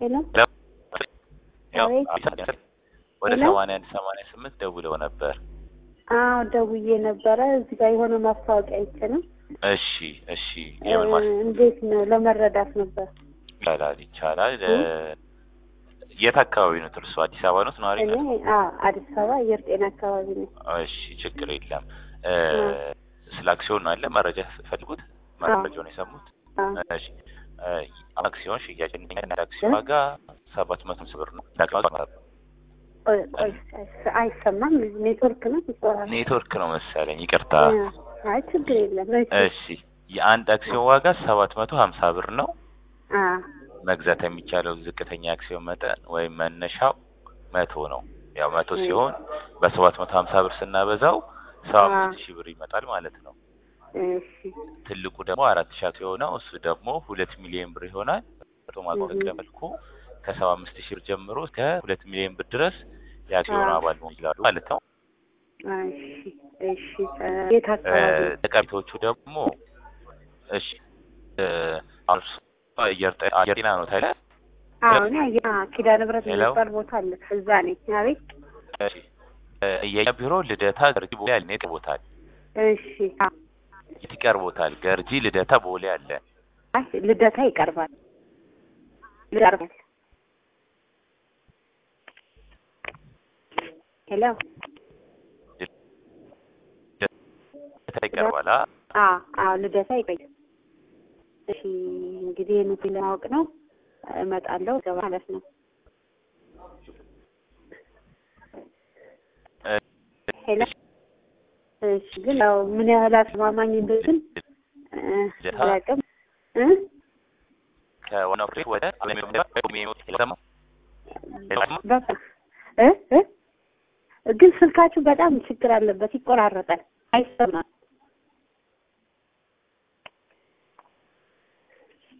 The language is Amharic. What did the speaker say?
ሄሎ ያው አቤት። ወደ ሄሎ? ሰማንያ አንድ ሰማንያ ስምንት ደውለው ነበር። አዎ ደውዬ ነበረ። እዚህ ጋር የሆነ ማስታወቂያ አይቼ ነው። እሺ እሺ የምን እ፣ ማስ እንዴት ነው ለመረዳት ነበር። ይቻላል ይቻላል። እ? የት አካባቢ ነው እርሱ? አዲስ አበባ ነው ነዋሪ እኔ ነው? አ አዲስ አበባ አየር ጤና አካባቢ ነው። እሺ ችግር የለም። እ፣ እ። ስለ አክሲዮን ነው አለ መረጃ ፈልጉት መረጃውን የሰሙት አ እሺ እ፣ አክሲዮን ሽያጭ እና አክሲዮን ዋጋ ሰባት መቶ አምስት ብር ነው። አክሲዮን ዋጋ ቆይ ቆይ፣ አይስ- አይሰማም። ኔትወርክ ነው ይቆራል። ኔትወርክ ነው መሰለኝ፣ ይቅርታ። አይ ችግር የለም። እሺ እሺ የአንድ አክሲዮን ዋጋ ሰባት መቶ ሀምሳ ብር ነው። አ መግዛት የሚቻለው ዝቅተኛ አክሲዮን መጠን ወይም መነሻው መቶ ነው። ያው መቶ እ። ሲሆን በሰባት መቶ ሀምሳ ብር ስናበዛው ሰባ አምስት ሺህ ብር ይመጣል ማለት ነው። እሺ ትልቁ ደግሞ አራት ሺህ አክሲዮን ነው። እሱ ደግሞ ሁለት ሚሊዮን ብር ይሆናል። በተሟላ መልኩ ከሰባ አምስት ሺህ ብር ጀምሮ እስከ ሁለት ሚሊዮን ብር ድረስ የአክሲዮን አ። አባል መሆን ይችላሉ ማለት ነው። እሺ እሺ እ፣ የት አካባቢ ነው? ጠቀሜታዎቹ ደግሞ እሺ እ፣ አሁን እርሱ አየር ጤ- አየር ጤና ነው ታዲያ አሁን ያ ኪዳነ ምሕረት ሄሎ? የሚባል ቦታ አለ። እዛ ነኝ። አቤት። እሺ እ፣ የኛ ቢሮ ልደታ ገርጂ ቦሌ አለ። የት ይቀርቦታል? እሺ አ፣ የት ይቀርቦታል? ገርጂ ልደታ ቦሌ አለ። አይ ልደታ ይቀርባል። ይቀርባል። ሄሎ ልደታ ይቀርባል። አ አ አዎ ልደታ ይቆያል። እሺ እንግዲህ ይህን ለማወቅ ነው እመጣለሁ ገባ ማለት ነው። እ፣ ሄሎ እሺ ግን ያው ምን ያህል አስተማማኝ እንደሆነ እ፣ አላውቅም እ ከዋናው ፍሬ ወደ አለሚዮ ከተማ በቃ እ እ ግን ስልካችሁ በጣም ችግር አለበት፣ ይቆራረጣል፣ አይሰማም።